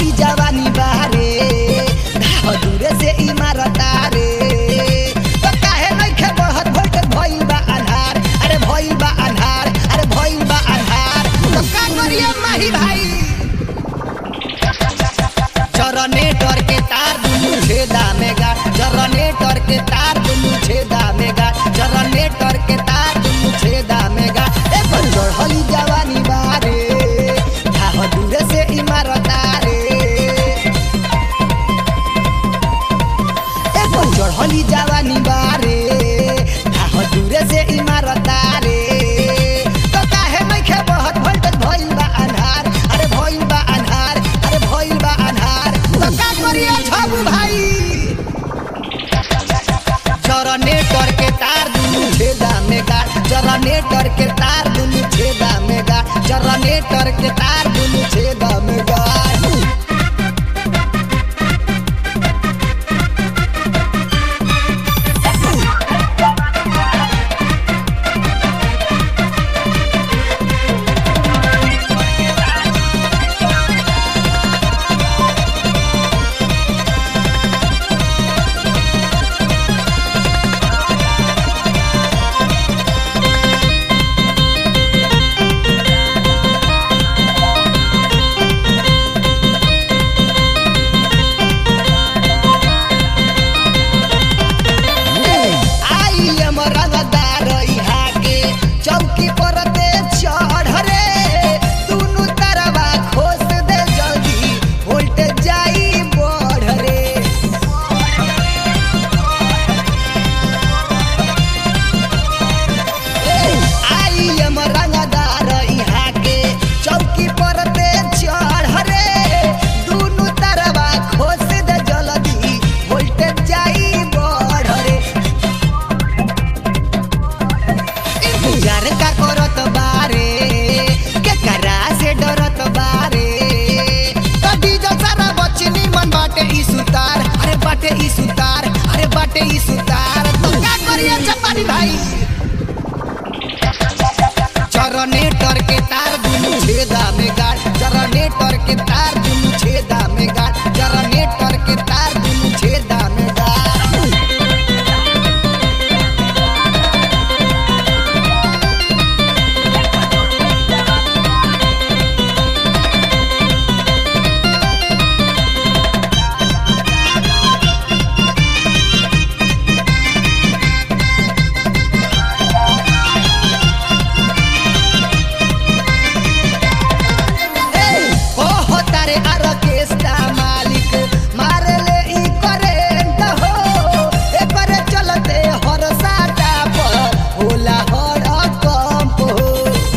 चढ़ली जवानी बारे घाव दूरे से इमारत रे तो काहे नइखे बढ़त भोल्टेज भइल बा अन्हार अरे भइल बा अन्हार अरे भइल बा अन्हार तो का करिए माही भाई जनरेटर के तार दुनु छेदा में गाड़ जनरेटर के तार दुनु छेदा में गाड़ जनरेटर के तार दुनु छेदा में गाड़ ए पर चढ़ली जवानी बारे घाव दूरे से इमारत रे ए पर चढ़ली जवानी बारे घाव दूरे से इमारत रे तो काहे नइखे बढ़त भोल्टेज भइल बा अन्हार अरे भइल बा अन्हार अरे भइल बा अन्हार तो का करिए छबू भाई जनरेटर के तार दुनु छेदा में गाड़ जनरेटर के तार दुनु छेदा में गाड़ जनरेटर के तार दुनु छेदा में गाड़ आई एम रंगदार इहा के चौकी पर दे चढ़ रे दुनु तरवा खोस दे जल्दी वोल्टेज जाई बढ़ रे आई एम रंगदार इहा के चौकी पर दे चढ़ रे दुनु तरवा खोस दे जल्दी वोल्टेज जाई बढ़ रे इंतजार का करत बारे के करा से डरत बारे कदी जो सारा बचनी मन बाटे ई सुतार अरे बाटे ई सुतार अरे बाटे ई सुतार तो का करिए चपानी भाई जनरेटर के तार दुनु छेदा में गाड़ जनरेटर के तार दुनु छेदा में गाड़ जनरेटर के तार दुनु छेदा में गाड़ ओहो तारे आर्केस्ट्रा मालिक मारे ले ई करेंट हो एकर चलते हर साटा पर होला हर कंप हो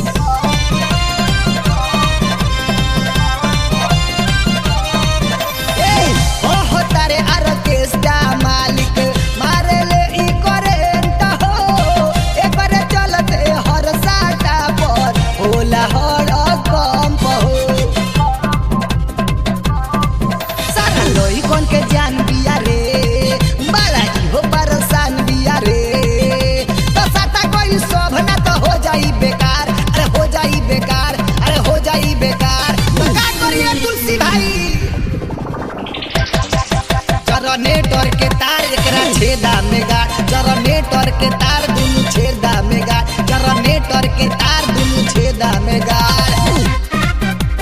ए ओहो तारे आर्केस्ट्रा मालिक मारे ले ई करेंट हो एकर चलते हर साटा पर होला हर कंप हो सारा लोई कौन के जान बिया रे बाला हो परेशान बिया रे तो साता कोई शोभ ना तो हो जाई बेकार अरे हो जाई बेकार अरे हो जाई बेकार तो का करिए तुलसी भाई जनरेटर के तार एकरा छेदा में गाड़ जनरेटर के तार दुनु छेदा में गाड़ जनरेटर के तार दुनु छेदा में गाड़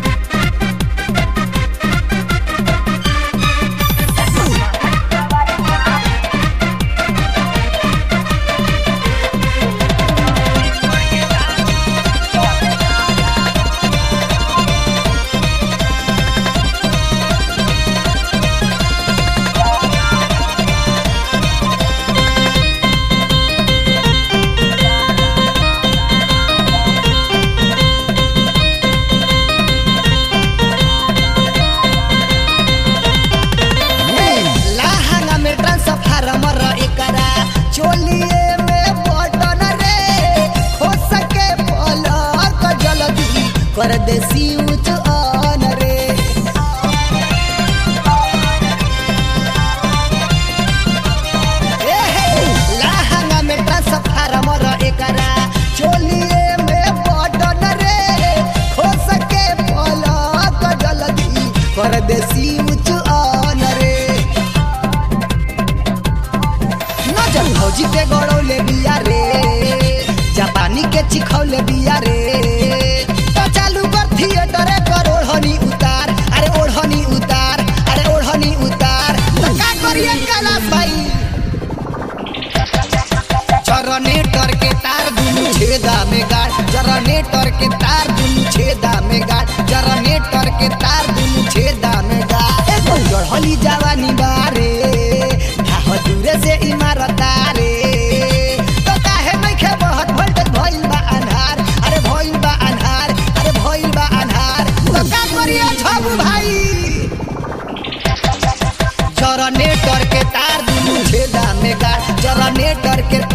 लाहंगा में ट्रांसफार्मर एकरा चोलिए में बटन रे हो सके पलक जल्दी कर दे स्विच ऑन रे ए हे, लाहंगा में ट्रांसफार्मर एकरा चोलिए में बटन रे हो सके पलक जल्दी परदेसी उच्च ऑन रे नजर भौजी के गड़ौले बिया रे जापानी के चिखौले बिया रे तो चालू कर थिएटर कर ओढ़नी उतार अरे ओढ़नी उतार अरे ओढ़नी उतार तो का करिए कैलाश भाई जनरेटर के तार दुनु छेदा में गाड़ जनरेटर के तार दुनु छेदा में गाड़ जनरेटर के तार दुनु छेदा में गाड़ एगो चढ़ली जवानी बारे ढाह दूरे से इमारत रे तो काहे नइखे बहुत वोल्टेज भइल बा अन्हार अरे भइल बा अन्हार अरे भइल बा अन्हार तो का करिए छबू भाई जनरेटर के तार दुनु छेदा में गाड़ जनरेटर के